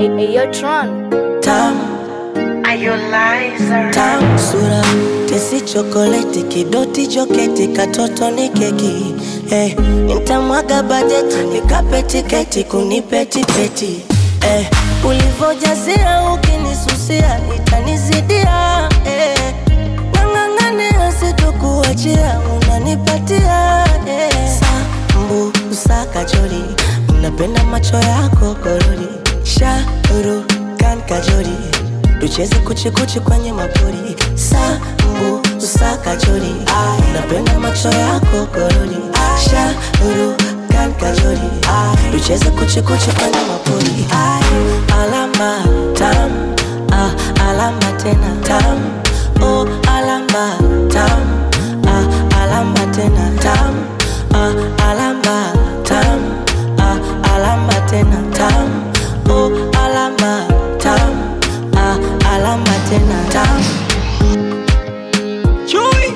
Ayotron. Tam, Are you liar? tam, sura tesi chokoleti kidoti joketi katoto ni keki eh, nitamwaga bajeti nikape tiketi kunipe tipeti eh, ulivojazia ukinisusia itanizidia eh, nang'ang'ania sitokuachia unanipatia eh, sambu usakajori napenda macho yako korori shauru kan kajori tucheze kuchikuchi kwenye mapori sambu usakajori napenda macho yako korori shauru kan kajori tucheze kuchikuchi kwenye mapori alama tam ah, alama tena tam oh, alama tam ah, alama tena tam ah, alama tam ah, alama tena tam oh, alama tam ah, alama tena tam Chewy.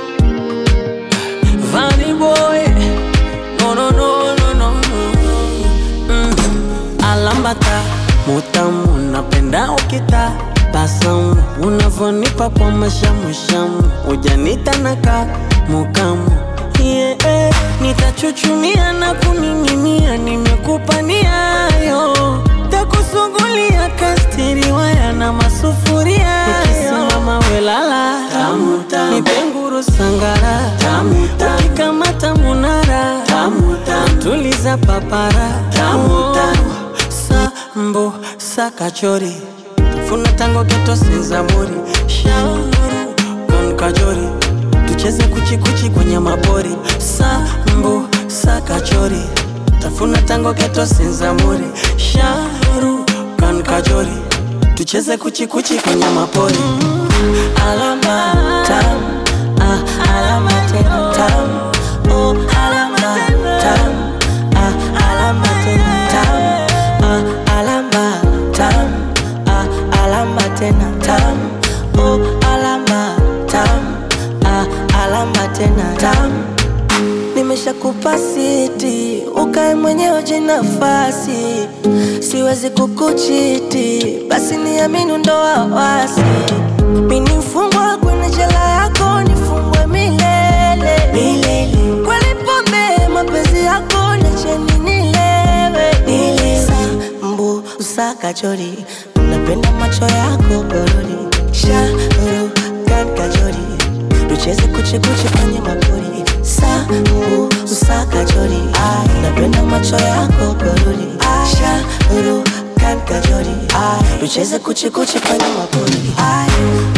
Vanny boy. No, no, no, no, no, no. Mm. Alambata mutamu napenda ukita basamu unavonipa kwa mashamushamu ujanita naka mukamu yeah, eh. nitachuchumia na kuning'inia nimekupa niayo takusugulia kastiri waya na masufuria ukisimama welala nipenguru sangara ukikamata munara tuliza papara sambo sakachori funa tango geto senzamuri shauru kon kajori tucheze kuchikuchi kwenye mabori sambo sakachori tafuna tango geto senzamuri shauru kan kajori tucheze kuchikuchi kwenye mapori alama tam ah, alama tena tam oh, alama tam ah, alama tena tam ah, alama tam ah, alama tena tam oh, alama tam ah, alama tena tam nimeshakupa siti ukae mwenyewe jinafasi siwezi kukuchiti basi niamini ndo wawasi mini mfungwa kwenye jela yako nifungwe milele milele kweli pombe mapenzi yako niacheni nilewe nile sambu usakachori napenda macho yako gorori shauru kan kajori tucheze kuchikuchi kwenye mapori sambu usakachori napenda macho yako gorori shauru kan kajori tucheze kuchikuchi kwenye mapori